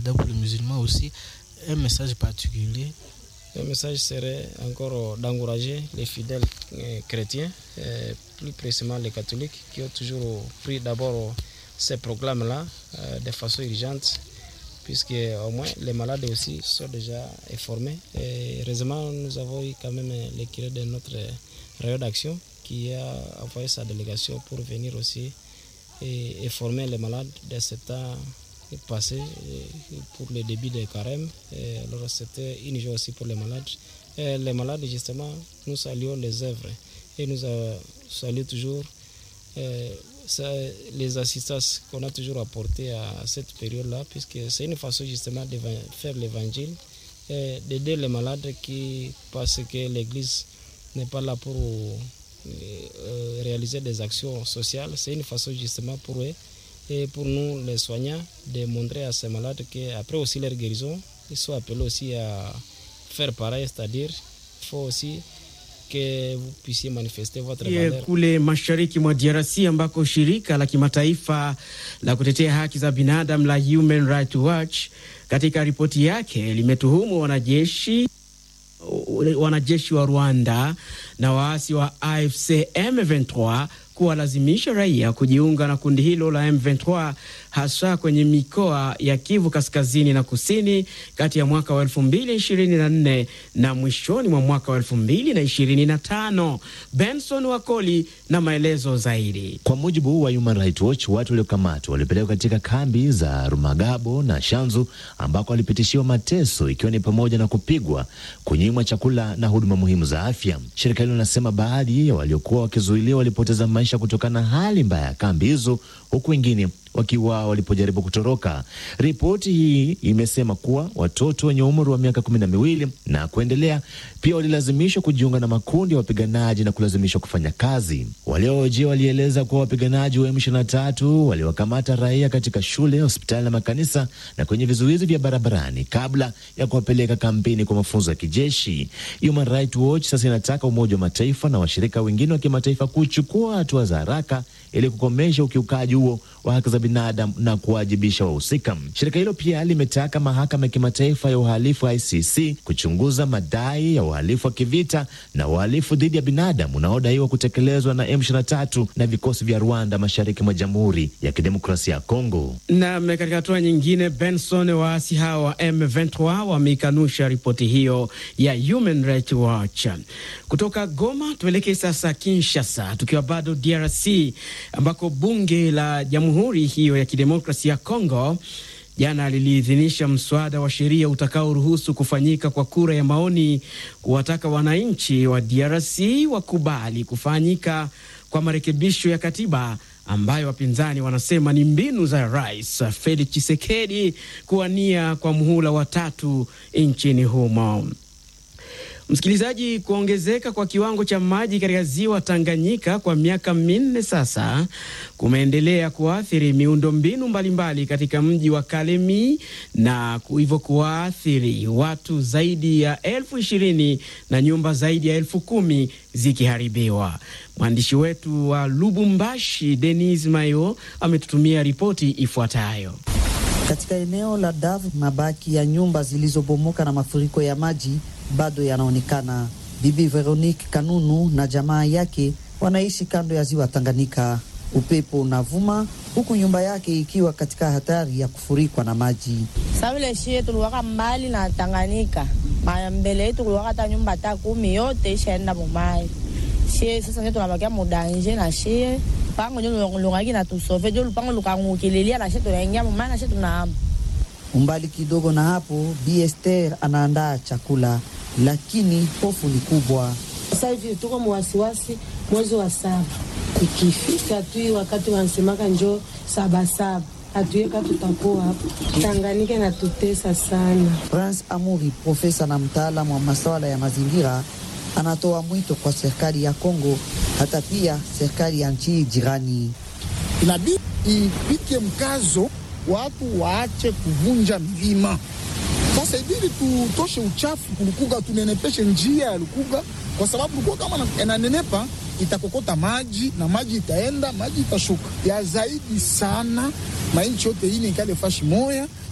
Ramadan pour les musulmans aussi, un message particulier Le message serait encore d'encourager les fidèles euh, chrétiens, euh, plus précisément les catholiques, qui ont toujours pris d'abord ces proclames-là euh, de façon urgente, puisque au moins les malades aussi sont déjà informés. Et heureusement, nous avons eu quand même le curé de notre rayon d'action qui a envoyé sa délégation pour venir aussi et informer les malades de ce temps passé et pour le début des carèmes. Et alors c'était une joie aussi pour les malades. Et les malades, justement, nous saluons les œuvres et nous euh, saluons toujours euh, ça, les assistances qu'on a toujours apportées à cette période-là, puisque c'est une façon justement de faire l'évangile et d'aider les malades qui, parce que l'Église n'est pas là pour euh, réaliser des actions sociales, c'est une façon justement pour eux et pour nous, les soignants, de montrer à ces malades qu'après aussi leur guérison, ils sont appelés aussi à faire pareil, c'est-à-dire il faut aussi que vous puissiez manifester votre Ye, valeur. kule mashariki mwa DRC ambako shirika la kimataifa la kutetea haki za binadamu la Human Rights Watch katika ripoti yake limetuhumu wanajeshi wanajeshi wa Rwanda na waasi wa AFC M23 kuwalazimisha raia kujiunga na kundi hilo la M23 hasa kwenye mikoa ya Kivu kaskazini na kusini kati ya mwaka wa 2024 na mwishoni mwa mwaka wa 2025. Benson Wakoli na maelezo zaidi. Kwa mujibu wa Human Rights Watch, watu waliokamatwa walipelekwa katika kambi za Rumagabo na Shanzu ambako walipitishiwa mateso ikiwa ni pamoja na kupigwa, kunyimwa chakula na huduma muhimu za afya. Shirika hilo linasema baadhi ya waliokuwa wakizuiliwa walipoteza maisha kutokana na hali mbaya ya kambi hizo, huku wengine wakiwa walipojaribu kutoroka. Ripoti hii imesema kuwa watoto wenye umri wa miaka kumi na miwili na kuendelea pia walilazimishwa kujiunga na makundi ya wapiganaji na kulazimishwa kufanya kazi. Waliohojiwa walieleza kuwa wapiganaji wa M23 waliwakamata raia katika shule, hospitali na makanisa na kwenye vizuizi vya barabarani kabla ya kuwapeleka kampeni kwa mafunzo ya kijeshi. Human Rights Watch sasa inataka Umoja wa Mataifa na washirika wengine wa kimataifa kuchukua hatua za haraka ili kukomesha ukiukaji huo wa haki za binadamu na kuwajibisha wahusika. Shirika hilo pia limetaka mahakama ya kimataifa ya uhalifu ICC kuchunguza madai ya uhalifu wa kivita na uhalifu dhidi ya binadamu unaodaiwa kutekelezwa na M23 na vikosi vya Rwanda mashariki mwa Jamhuri ya Kidemokrasia ya Kongo. Na katika hatua nyingine, Benson, waasi hawa wa M23 wameikanusha ripoti hiyo ya Human Rights Watch. Kutoka Goma tuelekee sasa Kinshasa, tukiwa bado DRC ambako bunge la jamhuri hiyo ya kidemokrasia ya Kongo jana liliidhinisha mswada wa sheria utakaoruhusu kufanyika kwa kura ya maoni kuwataka wananchi wa DRC wakubali kufanyika kwa marekebisho ya katiba ambayo wapinzani wanasema ni mbinu za Rais Felix Tshisekedi kuwania kwa muhula wa tatu nchini humo. Msikilizaji, kuongezeka kwa kiwango cha maji katika ziwa Tanganyika kwa miaka minne sasa kumeendelea kuathiri miundombinu mbalimbali katika mji wa Kalemi na hivyo kuwaathiri watu zaidi ya elfu ishirini na nyumba zaidi ya elfu kumi zikiharibiwa. Mwandishi wetu wa Lubumbashi, Denis Mayo, ametutumia ripoti ifuatayo. Katika eneo la Davu, mabaki ya nyumba zilizobomoka na mafuriko ya maji bado yanaonekana. Bibi Veronique Kanunu na jamaa yake wanaishi kando ya ziwa Tanganyika. Upepo unavuma huku nyumba yake ikiwa katika hatari ya kufurikwa na maji. Savile shie tuliwaka mbali na Tanganyika, maya mbele yetu kuliwaka hata nyumba hata kumi yote ishaenda mumai. Shie sasa ndio tunabakia mudanje na shie pango ndio lungaki na tusove ndio lupango lukangukililia na shie tunaingia mumai na shie tunaama Umbali kidogo na hapo, Bi Esther anaandaa chakula, lakini hofu ni kubwa. Sasa hivi tuko mwasiwasi, mwezi wa saba ikifika tu wakati wanasemaka njoo sabasaba, hatuweka tutakuwa hapo. Tanganyika natutesa sana. Prince Amuri, profesa na mtaalamu wa masuala ya mazingira, anatoa mwito kwa serikali ya Kongo, hata pia serikali ya nchi jirani. Inabidi ipike mkazo watu waache kuvunja milima. Sasa ibidi tutoshe uchafu kulukuga, tunenepeshe njia ya lukuga, kwa sababu lukuga kama inanenepa itakokota maji na maji itaenda, maji itashuka ya zaidi sana. Mainchi yote hii ikale fashi moya